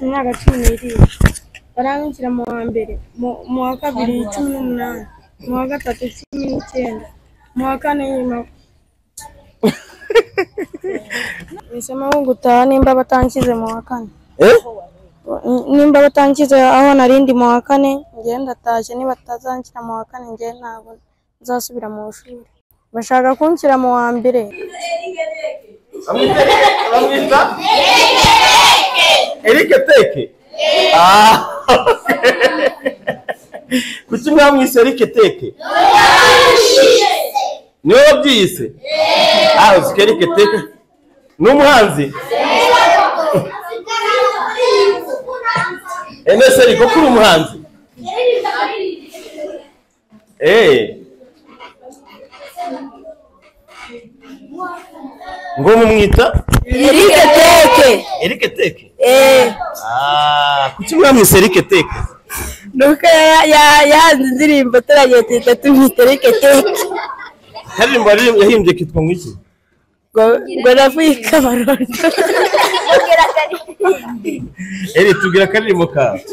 imyaka cumi n'irindwi barampingira mu wa mbere mu wa kabiri cumi n'umunani mu wa gatatu cumi n'icyenda mu wa kane nyuma nisema ko gutaha nimba batankize mu wa kane nimba batankize aho narindi mu wa kane ngewe ndatashye nibatazanshyira mu wa kane ngewe ntabwo nzasubira mu ishuri bashaka kunshyira mu wa mbere bamwita erike teke Ah, okay. kuki mwamwise erike teke niwe wabyiyise Ah, uzi ko erike teke ni umuhanzi emese eriko kuri umuhanzi Eh. ngo mumwita Erike teke erike teke eee Ah, kuki mwamwise erike teke nuko ya- ya- yahanze indirimbo turagiye tuhita tumwitereke teke haririmbo yaririm- yahimbye kitwa ngo iki ngo ngo navuyike abarondo eri tubwira akaririmbo kawe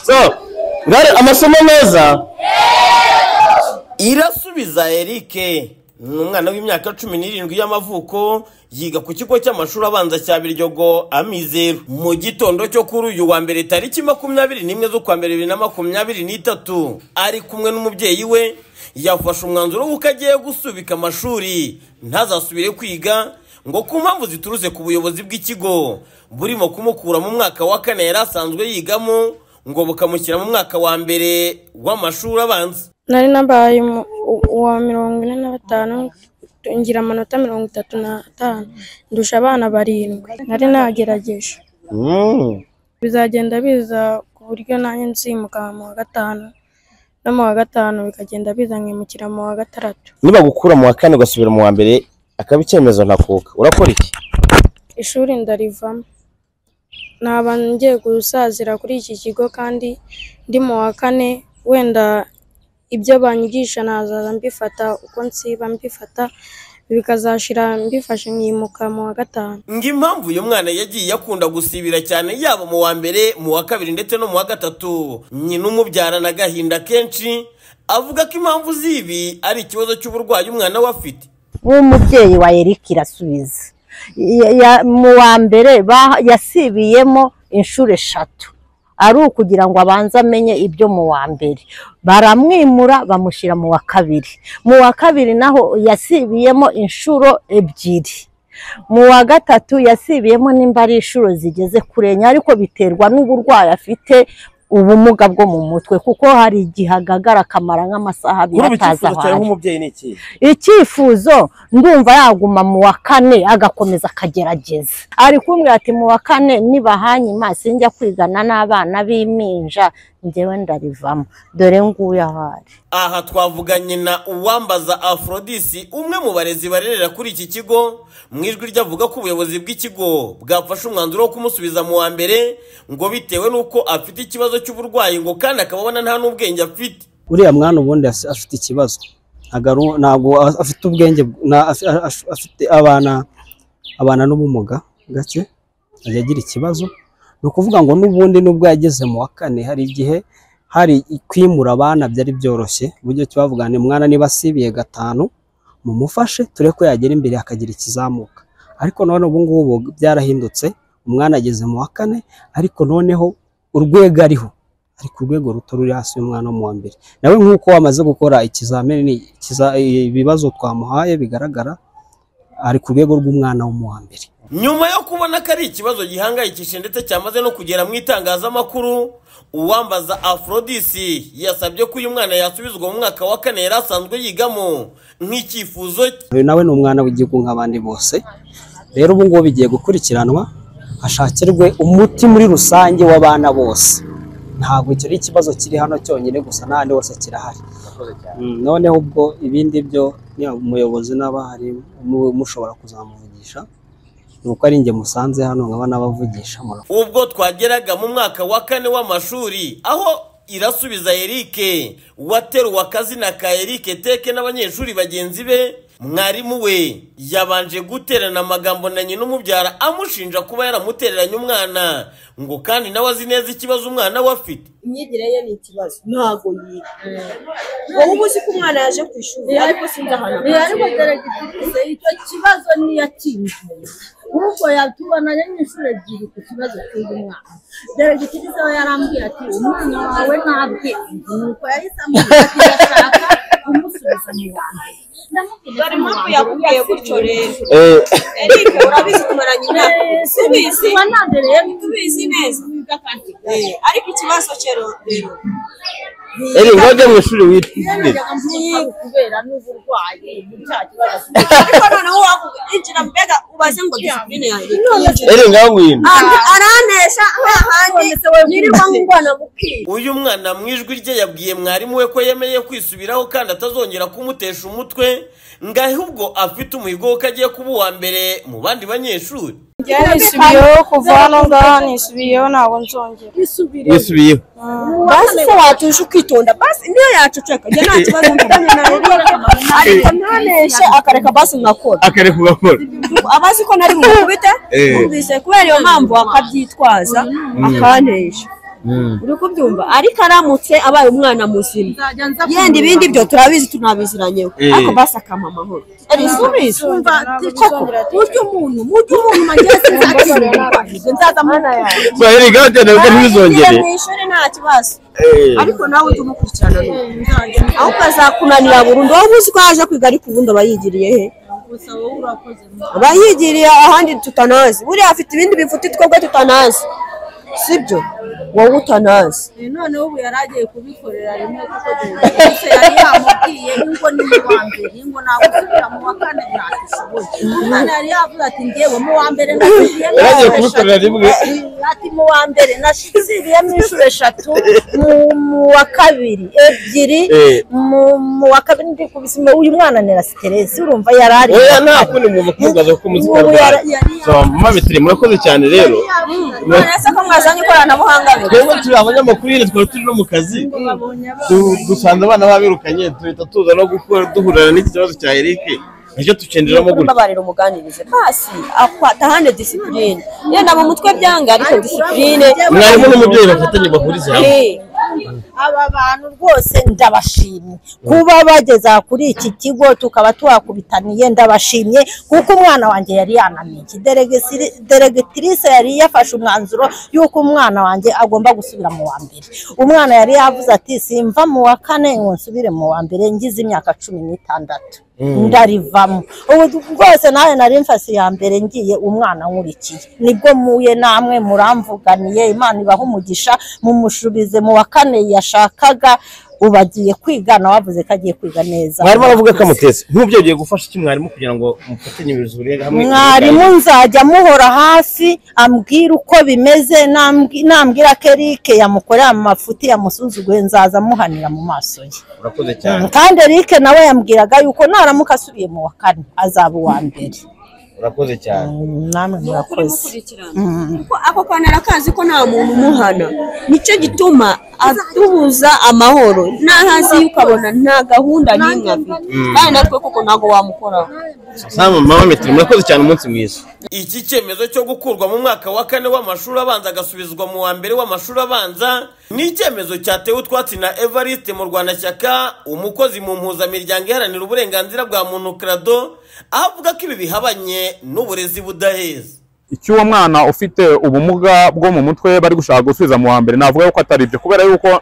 so ngare amasomo meza irasubiza erike ni umwana w'imyaka cumi n'irindwi y'amavuko yiga ku kigo cy'amashuri abanza cya biryogo amizero mu gitondo cyo kuri uyu wa mbere tariki makumyabiri n'imwe z'ukwa mbere bibiri na makumyabiri n'itatu ari kumwe n'umubyeyi we yafashe umwanzuro w'uko agiye gusubika amashuri ntazasubire kwiga ngo ku mpamvu ziturutse ku buyobozi bw'ikigo burimo kumukura mu mwaka wa kane yari asanzwe yigamo ngo bukamushyira mu mwaka wa mbere w'amashuri abanza nari nabaye mu- u- uwa mirongo ine na batanu ngira amanota mirongo itatu n'atanu ndusha abana barindwi nari nagerageje bizagenda biza ku buryo nanjye nzimuka mu wa gatanu no mu wa gatanu bikagenda biza nkimukira mu wa gatandatu nibagukura mu wa kane ugasubira mu wa mbere akaba icyemezo ntakuka urakora iki ishuri ndarivamo naba ngiye gusazira kuri iki kigo kandi ndi mu wa kane wenda ibyo banyigisha nazaza mbifata uko nsiba mbifata bikazashira mbifashe nkimuka mu wa gatanu ngo impamvu uyu mwana yagiye akunda gusibira cyane yaba mu wa mbere mu wa kabiri ndetse no mu wa gatatu nyina umubyarana agahinda kenshi avuga ko impamvu z'ibi ari ikibazo cy'uburwayi umwana we afite w'umubyeyi wa Eric irasubiza Ya- ya- mu wa mbere ba- yasibiyemo inshuro eshatu ari ukugira ngo abanze amenye ibyo mu wa mbere baramwimura bamushyira mu wa kabiri mu wa kabiri naho yasibiyemo inshuro ebyiri mu wa gatatu yasibiyemo nimba ari inshuro zigeze kure enye ariko biterwa n'uburwayi afite ubumuga bwo mu mutwe kuko hari igihe agagara akamara nk'amasaha abiri kuri ubu atazi icyifuzo aho cyawe ari nk'umubyeyi ni iki icyifuzo ndumva yaguma mu wa kane agakomeza akagerageza ari kumwe ati mu wa kane nibahanyima sinjya kwigana n'abana b'impinja njyewe ndarivamo dore nguyu aho ari aha twavuga nyina uwambaza aforodisi umwe mu barezi barerera kuri iki kigo mu ijwi rye avuga ko ubuyobozi bw'ikigo bwafashe umwanzuro wo kumusubiza mu wa mbere ngo bitewe n'uko afite ikibazo cy'uburwayi ngo kandi akaba abona nta n'ubwenge afite uriya mwana ubundi as- afite ikibazo ntago ari- ntabwo a- afite ubwenge na- af- af- afite abana abana n'ubumuga gake ajya agira ikibazo ni ukuvuga ngo n'ubundi nubwo yageze mu wa kane hari igihe hari kwimura abana byari byoroshye uburyo cyavuga ni mwana niba asibiye gatanu mumufashe turebe ko yagera imbere akagira ikizamuka ariko none ubu ngubu byarahindutse umwana ageze mu wa kane ariko noneho urwego ariho ari ku rwego ruto ruri hasi y'umwana wo mu wa mbere nawe nk'uko wamaze gukora ikizamini ikiza- ibibazo twamuhaye bigaragara ari ku rwego rw'umwana wo mu wa mbere nyuma yo kubona ko ari ikibazo gihangayikishije ndetse cyamaze no kugera mu itangazamakuru uwambaza aforodisi yasabye ko uyu mwana yasubizwa mu mwaka wa kane yari asanzwe yigamo nk'icyifuzo cye uyu nawe ni umwana w'igihugu nk'abandi bose rero ubu ngubu bigiye gukurikiranwa hashakirwe umuti muri rusange w'abana bose ntabwo icyo ari ikibazo kiri hano cyonyine gusa n'ahandi hose kirahari Mm, noneho ubwo ibindi byo ni umuyobozi n'abahari mu- mushobora kuzamuvugisha ni uko ari njye musanze hano nkaba n'abavugisha murakoze ubwo twageraga mu mwaka wa kane w'amashuri aho irasubiza erike wateruwe akazina ka erike teke n'abanyeshuri bagenzi be mwarimu we yabanje guterana amagambo na nyina umubyara amushinja kuba yaramutereranye umwana ngo kandi nawe azi neza ikibazo umwana we afite imyigire ye ni ikibazo ntabwo yiga wowe uba uzi ko umwana yaje ku ishuri ariko sinzi ahantu ariko deregitirise icyo kibazo niyo akinjiye ahubwo yatubona rero inshuro ebyiri ku kibazo cy'uyu mwana deregitirise we yarambwira ati umwana wawe nta bwenge nuko yahise amubwira ati ndashaka kumusubiza mu wambere dore impamvu yakubwiye gutyo rero Eh, eric urabizi kumara nyina subizi kuba nabereye tubizi neza Eh, ariko ikibazo cyero rero Eri ngoje mu ishuri witinde. mwiru kubera n'uburwayi ni cya kibazo afite. ariko noneho wavuga injira mbega ubaze ngo disipurine yanjye Eri ngawino. Ara- aranesha hahandi nirirwa ngwana bukira uyu mwana mu ijwi rye yabwiye mwarimu we ko yemeye kwisubiraho kandi atazongera kumutesha umutwe ngo ahubwo afite umuhigo wo ko agiye kuba uwa mbere mu bandi banyeshuri njye nisubiyeho kuva hano ngaha nisubiyeho ntabwo nzongera Yisubiye. basi se watuje ukitonda basi niyo yaceceka njye nta kibazo mfitanye nawe ariko ntaneshe akareka basi nkakora Akare kugakora. abazi ko nari mukubite Eh. numvise kubera iyo mpamvu akabyitwaza akanesha Mm. uri kubyumva ariko aramutse abaye umwana muzima yenda ibindi byo turabizi tunabiziranyeho Eh. ariko basi akama amahoro arisubize Umva, koko burya umuntu burya umuntu ageze nzakirinda nzaza mwana yawe So eri ngoje nabwo ntibizongere. mu ishuri nta kibazo Eh. ariko nawe ujye umukurikirana nuko ahubwo azakunanira burundu wowe uzi ko yaje kwiga ariko ubundi aba yigiriye he aba yigiriye ahandi tutanazi buriya afite ibindi bifuti twebwe tutanazi sibyo wowe utanazi none ubu yari agiye kubikorera rimwe kuko deregitirise yari yamubwiye ngo ni mu wa mbere ngo ntabwo usubira mu wa kane ntakishoboye umwana yari yavuze ati ngewe mu wa mbere nasigiye Yari agiye kubikorera rimwe. ati mu wa mbere nasiziriyemo inshuro eshatu mu- mu wa kabiri ebyiri Eh. mu mu wa kabiri ndi kubisima uyu mwana ni na siteresi urumva yari ari Oya nta kundi mwumva kubaza ko muzika Ubu rwawe. yara- yari So mama bitiri murakoze cyane rero. none se ko mwazanye ikoranabuhanga be Twebwe turi abanyamakuru nyine twari turi no mu kazi. Du- Dusanze abana babirukanye duhita tuza no gukora duhurana n'iki kibazo cya Eric. Nicyo tucenderamo gutya. mbabarira umuganirize basi atahane disipurine yenda mu mutwe byanga ariko disipurine Mwarimu n'umubyeyi bafatanye bahuriza hamwe. Eh. aba bantu rwose ndabashimye kuba bageza kuri iki kigo tukaba tuhakubitaniye ndabashimye kuko umwana wanjye yari yanamiye Deregisi- deregitirise yari yafashe umwanzuro y'uko umwana wanjye agomba gusubira mu wa mbere umwana yari yavuze ati simva mu wa kane ngo nsubire mu wa mbere ngize imyaka cumi n'itandatu ndarivamo ubu rwose nawe nari mfasi ya mbere ngiye umwana nkurikiye nibwo muye namwe muramvuganiye imana ibaha umugisha mumushubize mu wa kane yashakaga ubu agiye kwiga nawe avuze ko agiye kwiga neza mwarimu aravuga ko amuteze nk'ubyo ugiye gufasha iki mwarimu kugira ngo mufatanye ibizure hamwe mwarimu nzajya muhora hafi ambwira uko bimeze nambwi- nambwira ko erike yamukorera amafuti yamusuzuguye nzaza amuhanira mu maso ye urakoze cyane kandi erike nawe yambwiraga yuko naramuka asubiye mu wa kane azaba uwa mbere urakoze cyane namwe murakoze Kuko ako kantu arakazi ko nta muntu umuhana nicyo gituma atubuza amahoro ntahazi ye ukabona nta gahunda n'imwe afite kandi natwe koko ntabwo wamukoraho sama mama mitiri murakoze cyane umunsi mwiza iki cyemezo cyo gukurwa mu mwaka wa kane w'amashuri abanza agasubizwa mu wa mbere w'amashuri abanza ni icyemezo cyatewe utwatsi na evariste mu rwanashyaka umukozi mu mpuzamiryango iharanira uburenganzira bwa muntu krado aho avuga ko ibi bihabanye n'uburezi budaheza icyo uwo mwana ufite ubumuga bwo mu mutwe bari gushaka gusubiza mu wa mbere navuga yuko atari byo kubera yuko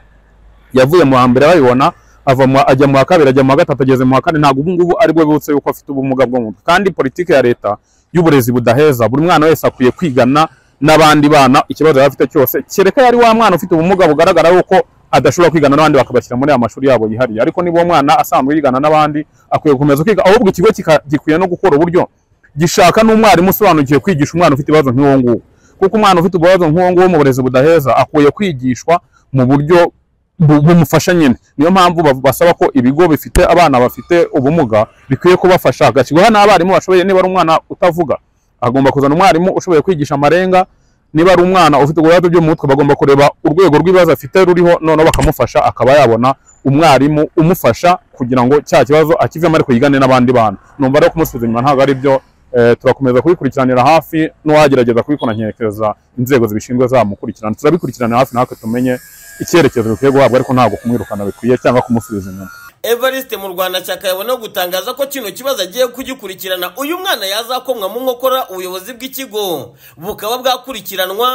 yavuye mu wa mbere babibona ava mu wa- ajya mu wa kabiri ajya mu wa gatatu ageze mu wa kane ntabwo ubu ngubu ari bwo bibutse yuko afite ubumuga bwo mu mutwe kandi politiki ya leta y'uburezi budaheza buri mwana wese akwiye kwigana n'abandi bana ikibazo yaba afite cyose kereka yari wa mwana ufite ubumuga bugaragara yuko adashobora kwigana n'abandi bakabashyira muri aya mashuri yabo yihariye ariko niba uwo mwana asanzwe yigana n'abandi akwiye gukomeza kwiga ahubwo ikigo kika- gikwiye no gukora uburyo gishaka n'umwarimu usobanukiwe kwigisha umwana ufite ibibazo nk'uwo nguwo kuko umwana ufite ibibazo nk'uwo nguwo mu burezi budaheza akwiye kwigishwa mu buryo bu- bumufasha nyine niyo mpamvu bav- basaba ko ibigo bifite abana bafite ubumuga bikwiye kubafasha hagashyirwaho n'abarimu bashoboye niba ari umwana utavuga agomba kuzana umwarimu ushoboye kwigisha amarenga niba ari umwana ufite uburwayi bwo mu mutwe bagomba kureba urwego rw'ibibazo afite ruriho noneho bakamufasha akaba yabona umwarimu umufasha kugira ngo cya kibazo akivemo ariko yigane n'abandi bana numva rero kumusubiza inyuma ntabwo ari byo Eh, turakomeza kubikurikiranira hafi n'uwagerageza kubikora nkerekeza inzego zibishinzwe zamukurikirana turabikurikiranira hafi natwe tumenye icyerekezo bikwiye guhabwa ariko ntabwo kumwirukana bikwiye cyangwa kumusubiza inyuma evariste mu rwanda cyaka yabona gutangaza ko kino kibazo agiye kugikurikirana uyu mwana yazakomwa mu nkokora ubuyobozi bw'ikigo bukaba bwakurikiranwa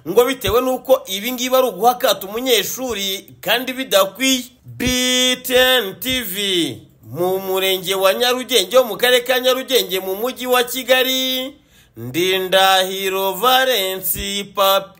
ngo bitewe n'uko ibi ngibi ari uguhakata umunyeshuri kandi bidakwiye btn tv mu murenge wa nyarugenge wo mu karere ka nyarugenge mu mujyi wa kigali ndindahiro valensi papi